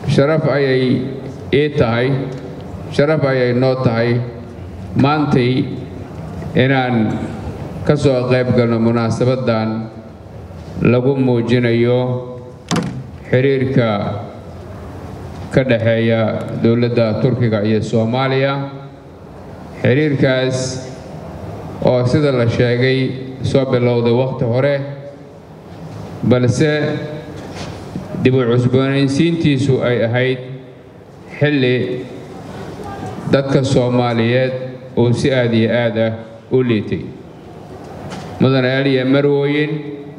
sharaf ayay ii tahay sharaf ayay noo tahay maantay inaan ka soo qayb galno munaasabaddan lagu muujinayo xiriirka ka dhexeeya dowladda turkiga iyo soomaaliya xiriirkaas oo sida la sheegay soo bilowday wakhti hore balse dib u cusboonaysiintiisu ay ahayd xilli dadka soomaaliyeed uu si aad iyo aad ah u liitay mudanayaal iyo marwooyin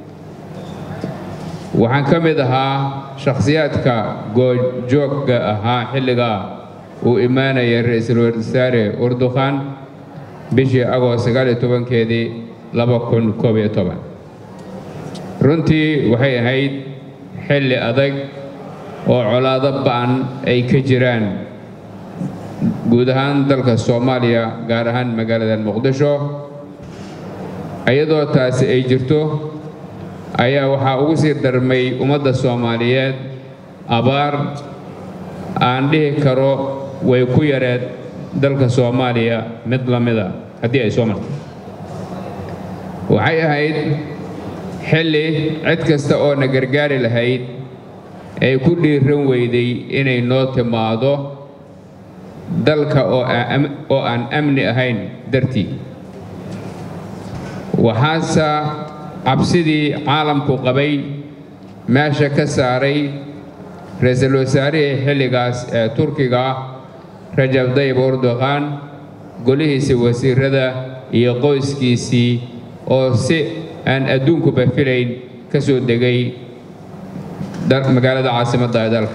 waxaan ka mid ahaa shakhsiyaadka goojoogga ahaa xilligaa uu imaanayay ra-iisul wasaare urdukhan bishii agoost sagaaliyo tobankeedii laba kun koob iyo toban runtii waxay ahayd xilli adag oo colaado ba'an ay ka jiraan guud ahaan dalka soomaaliya gaar ahaan magaalada muqdisho iyadoo taasi ay jirto ayaa waxaa ugu sii darmay ummadda soomaaliyeed abaar aan dhihi karo way ku yareed dalka soomaaliya mid la mida haddii ay soo marto waxay ahayd xilli cid kasta oo na gargaari lahayd ay ku dhiiran weyday inay noo timaado dalka oo aan amni ahayn dartii waxaase cabsidii caalamku qabay meesha ka saaray ra-iisul wasaarihii xilligaas ee turkiga rajab dayib urdukhan golihiisii wasiirada iyo qoyskiisii oo si aan adduunkuba filayn ka soo degay magaalada caasimadda ee dalka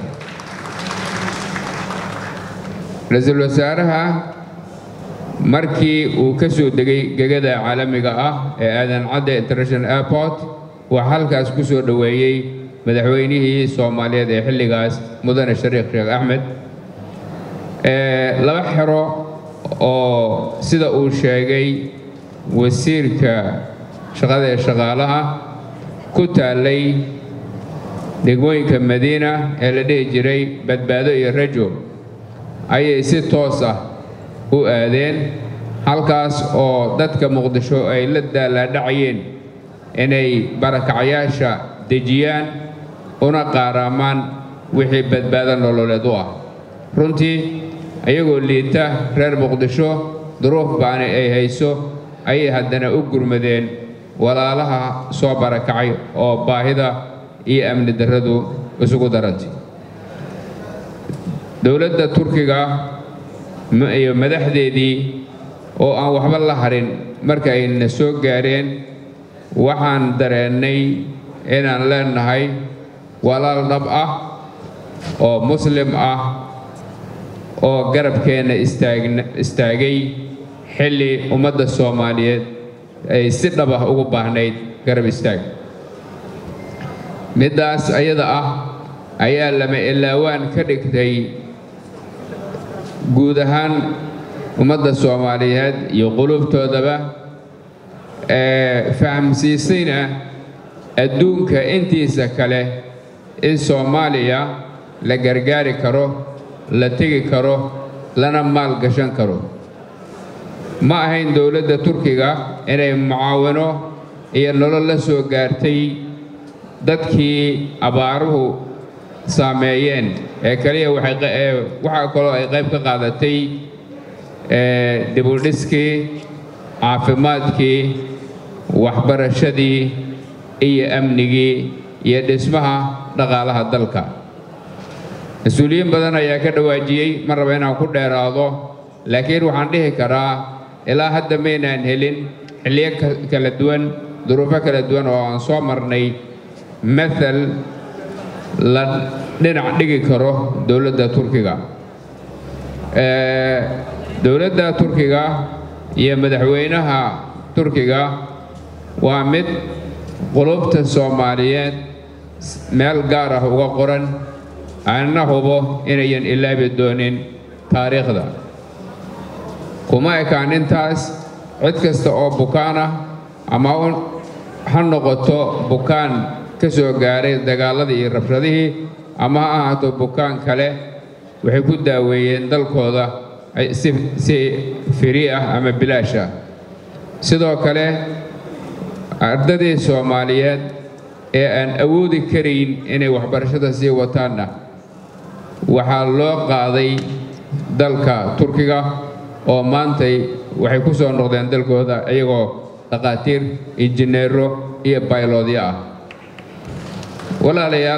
ra-iisul wasaaraha markii uu ka soo degay gegada caalamiga ah ee aadan cadde international airport waxaa halkaas ku soo dhoweeyey madaxweynihii soomaaliyeed ee xilligaas mudane shariikh sheekh axmed laba xero oo sida uu sheegay wasiirka shaqada ee shaqaalaha ku taallay degmooyinka madiina ee la dhihi jiray badbaado iyo rajo ayay si toos ah u aadeen halkaas oo dadka muqdisho ay la daalaadhacayeen inay barakacayaasha dejiyaan una qaaraamaan wixii badbaado nololeed u ah runtii ayagoo liita reer muqdisho duruuf baani ay hayso ayay haddana u gurmadeen walaalaha soo barakacay oo baahida iyo amni darradu isugu darantay dowladda turkiga iyo madaxdeedii oo aan waxba la harin marka ayna soo gaareen waxaan dareennay inaan leenahay walaal dhab ah oo muslim ah oo garabkeenna istaagay xilli ummadda soomaaliyeed ay si dhab ah ugu baahnayd garab istaag middaas ayada ah ayaa lama ilaawaan ka dhigtay guud ahaan ummadda soomaaliyeed iyo qulubtoodaba ee fahamsiisayna adduunka intiisa kale in soomaaliya la gargaari karo la tegi karo lana maal gashan karo ma ahayn dowladda turkiga inay mucaawino iyo nolol la soo gaartay dadkii abaaruhu saameeyeen ee kaliya waxaa kaloo ay qayb ka qaadatay dibudhiskii caafimaadkii waxbarashadii iyo amnigii iyo dhismaha dhaqaalaha dalka mas-uuliyiin badan ayaa ka dhawaajiyey ma raba inaan ku dheeraado laakiin waxaan dhihi karaa ilaa hadda maynaan helin xilliyo kala duwan duruufo kala duwan oo aan soo marnay mathal la dhinac dhigi karo dowladda turkiga dowladda turkiga iyo madaxweynaha turkiga waa mid qulubta soomaaliyeed meel gaar ah uga qoran aanna hubo inayan ilaabi doonin taariikhda kuma ekaan intaas cid kasta oo bukaan ah ama ha noqoto bukaan ka soo gaaray dagaalladii iyo rabshadihii ama ha ahaato bukaan kale waxay ku daaweeyeen dalkooda si firi ah ama bilaash ah sidoo kale ardadii soomaaliyeed ee aan awoodi karayn inay waxbarashada sii wataanna waxaa loo qaaday dalka turkiga oo maantay waxay ku soo noqdeen dalkooda iyagoo dhakhaatiir injineero iyo bayloodyo ah walaalayaal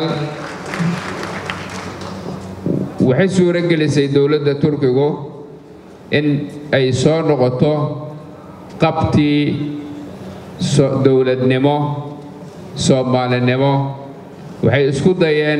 waxay suuro gelisay dowladda turkigu in ay soo noqoto qabtii dowladnimo soomaalinimo waxay isku dayeen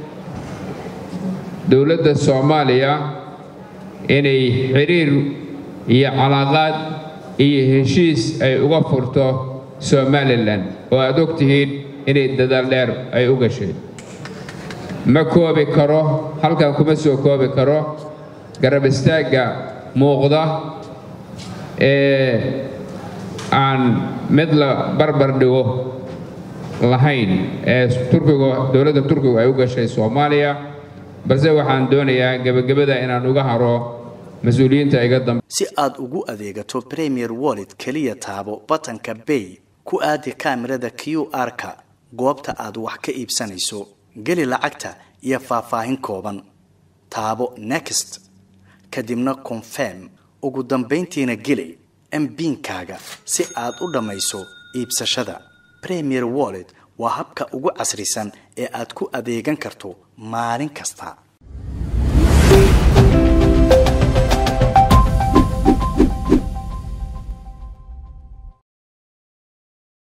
dowladda soomaaliya inay xiriir iyo calaaqaad iyo heshiis ay uga furto somalilan oo aad og tihiin inay dadaal dheer ay u gashay ma koobi karo halkan kuma soo koobi karo garab istaagga muuqda ee aan mid la barbar dhigo lahayn ee turkigu dowladda turkigu ay u gashay soomaaliya balse waxaan doonayaa gebagabada inaan uga haro mas-uuliyiinta iga dambe si aad ugu adeegato premier wallet keliya taabo batanka bay ku aadi kaamirada q r-ka goobta aad wax ka iibsanayso geli lacagta iyo faahfaahin kooban taabo next kadibna confirm ugu dambayntiina geli mbiinkaaga si aad u dhammayso iibsashada premier wallet waa habka ugu casrisan ee aad ku adeegan karto maalin kasta